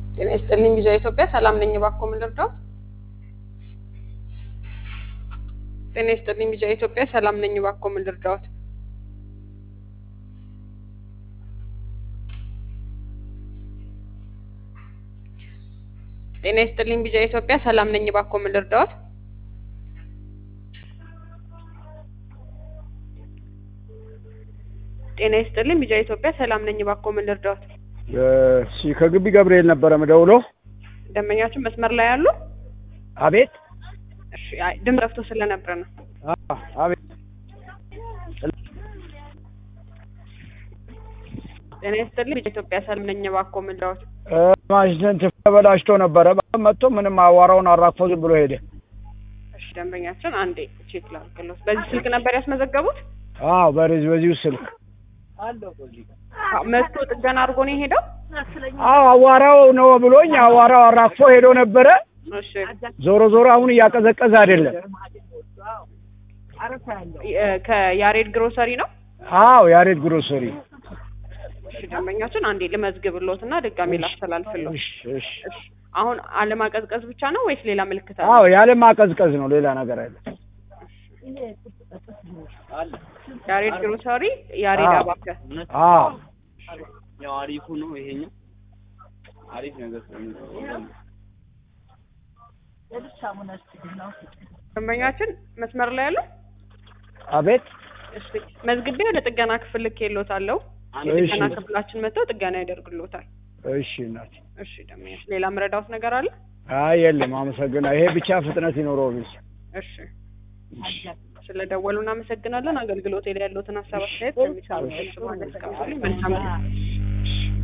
ጤና ይስጥልኝ ቪዛ ኢትዮጵያ ሰላም ነኝ። እባክዎ ምን ልርዳዎት? ጤና ይስጥልኝ ቪዛ ኢትዮጵያ ሰላም ነኝ። እባክዎ ምን ልርዳዎት? ጤና ይስጥልኝ ቪዛ ኢትዮጵያ ሰላም ነኝ። እባክዎ ምን ልርዳዎት? ጤና ይስጥልኝ ቪዛ ኢትዮጵያ ሰላም ነኝ። እባክዎ ምን ልርዳዎት? እሺ ከግቢ ገብርኤል ነበረ ምደውሎ። ደንበኛችን መስመር ላይ ያሉ? አቤት እሺ አይ ድምፅ ጠፍቶ ስለነበረ ነው። አ- አቤት ጤና ይስጥልኝ ቪዛ ኢትዮጵያ ሰላም ነኝ። እባክዎ ምን ልርዳዎት? እ፣ ማሽን ተበላሽቶ ነበረ መጥቶ ምንም አዋራውን አራግፎ ዝም ብሎ ሄደ። እሺ ደንበኛችን አንዴ ቼክ ላድርግልዎት። በዚህ ስልክ ነበር ያስመዘገቡት? አዎ በዚህ በዚሁ ስልክ አዎ፣ መጥቶ ጥገና አድርጎ ነው የሄደው? አዎ አዋራው ነው ብሎኝ አዋራው አራግፎ ሄዶ ነበረ። እሺ ዞሮ ዞሮ አሁን እያቀዘቀዘ አይደለም። የ- ከያሬድ ግሮሰሪ ነው? አዎ ያሬድ ግሮሰሪ። እሺ ደንበኛችን አንዴ ልመዝግብልዎት እና ድጋሜ ላስተላልፍልዎት። እሺ እሺ። እሺ አሁን አለማቀዝቀዝ ብቻ ነው ወይስ ሌላ ምልክት አለ? አዎ ያለ ማቀዝቀዝ ነው ሌላ ነገር አለ። ያሬድ ግሮሰሪ ያሬድ አዎ። አባከ አዎ ያው አሪፉ ነው ይሄኛው አሪፍ ነገር ስለሚለው ደንበኛችን መስመር ላይ ያለው? አቤት እሺ መዝግቤ ወደ ጥገና ክፍል ልኬልዎታለሁ። አንድ እሺ። የጥገና ክፍላችን መጥተው ጥገና ያደርግልዎታል። እሺ እናቴ። እሺ ደንበኛችን ሌላ ምረዳዎት ነገር አለ? አይ የለም አመሰግናለሁ። ይሄ ብቻ ፍጥነት ይኖረው ብቻ። እሺ ስለደወሉ እናመሰግናለን። አገልግሎት ላይ ያለዎትን ሀሳብ አስተያየት ከሚሰሩ መልካም